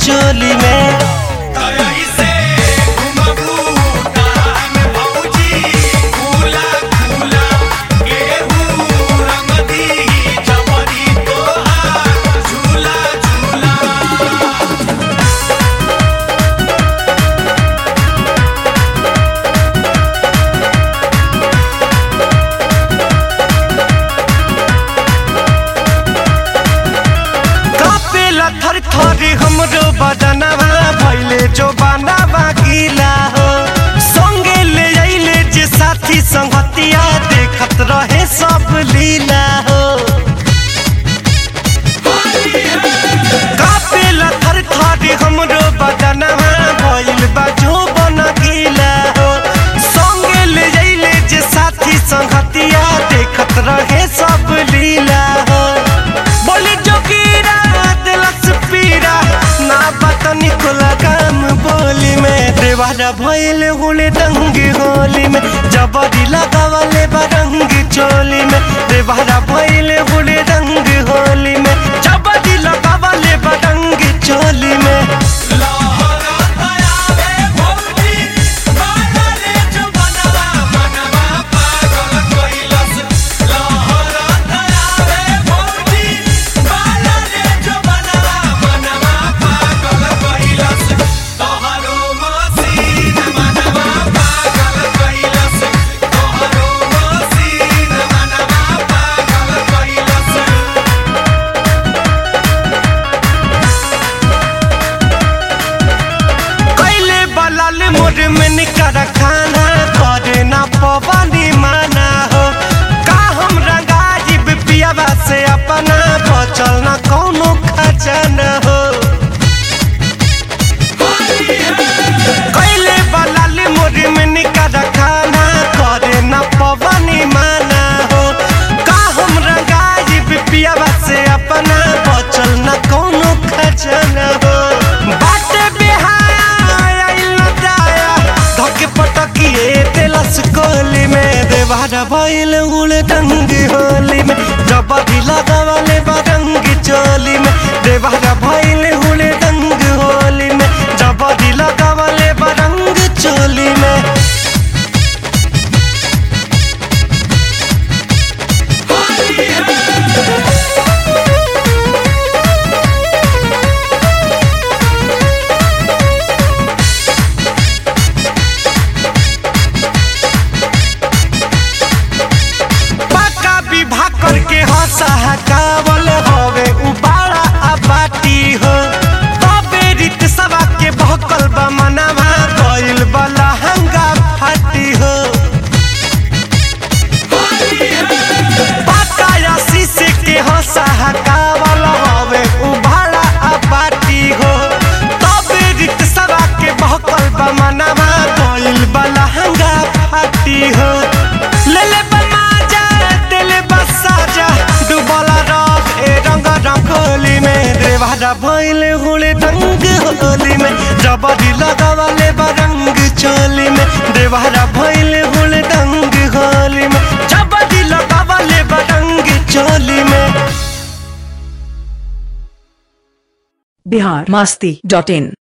चोली में ऐसे घुमबू तान भौजी फूला फूला गेहूं रंग दी जबरी तोहार झूला झूला कापेला थर थरी हमरो बदनवा भइले जो बनावा गीला हो संगे ले आइले जे साथी संगतिया देखत रहे सब लीला हो कापेला थर थरी हमरो बदनवा भइल बा जो बन गीला हो संगे ले आइले जे साथी संगतिया देखत रहे सब लीला हो बोली जोगीरा दिलस पीरा ना बतनी कुला काम बोली में देवारा भइल हुले दंगी होली में जबरी लगावले बरंग चोली में देवारा भइल हुले दंगी होली में जबरी लगावले बरंग चोली में लहरा आवे भौजी बाला रे जो बनवा मनवा पागल कइलस लहरा आवे भौजी बाला रे जो बनवा मनवा पागल कइलस तोहरो मसीन मनवा पागल कइलस तोहरो मसीन मनवा पागल कइलस कैले बलाल मोर में निकर खाना करे ना पवनी माना हो का हम रंगाजिब पियावा से अपना बचल ना कौनो खजाना हो कैले बलाल मोर में निकर खाना करे ना पवनी माना हो का हम रंगाजिब पियावा से अपना बचल ना कौनो खजाना हो बाटे बिहाया आइल न दाया धके पटकिए तेलस कोली में देवारा भइल उड़े डंगी होली में जबरी लगावले बरंगी चोली में देवारा भइल उड़े डंगी होली में जबरी लगावले बरंग चोली में पक्का विवाह करके हंसा हकावल हवे उबाड़ा अबाटी हो तबे रीत सभा के भकल बा मनवा गइल बला हंगा फाटी हो पक्का शीशे के हंसा हकावल हवे उबाड़ा अबाटी हो तबे रीत सभा के भकल बा मनवा गइल बला हंगा फाटी हो ले ले बमाजा दिले बसाजा डुबला रख ए रंग रंगोली में देवारा भइले हुले रंग होली में जबरी लगावले बरंग चोली में देवारा भइले हुले रंग होली में जबरी लगावले बरंग चोली में बिहार मस्ती डॉट इन